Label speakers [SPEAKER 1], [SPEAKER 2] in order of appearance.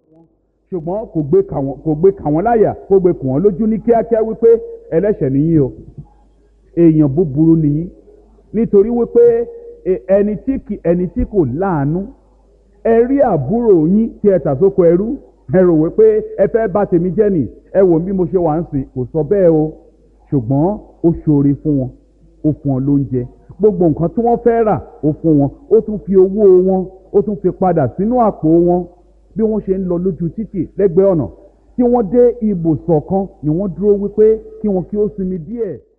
[SPEAKER 1] ṣùgbọ́n kò gbé kà wọ́n kò gbé kà wọ́n láyà kò gbé kù wọ́n lójú ní kíákíá wípé ẹlẹ́ṣẹ̀ nìyí o èèyàn búburú nìyí nítorí wípé e- ẹni tí kì ẹni tí kò láàánú ẹ rí àbúrò yín tí ẹ tà sóko ẹrú ẹ rò wípé ẹ fẹ́ bá tèmi jẹ́ nì ẹ wò bí mo ṣe wà ń sìn kò sọ bẹ́ẹ̀ o ṣùgbọ́n ó ṣoore fún wọn ó fún wọn lóúnjẹ gbogbo nǹkan tí wọ́n fẹ́ rà ó fún wọn ó tún fi owó wọn ó tún fi padà sínú àpò wọn bí wọ́n ṣe ń lọ lójú títì lẹ́gbẹ̀ẹ́ ọ̀nà tí wọ́n dé ibùsọ̀ kan ni wọ́n dúró wípé kí wọn kí ó sinmi díẹ̀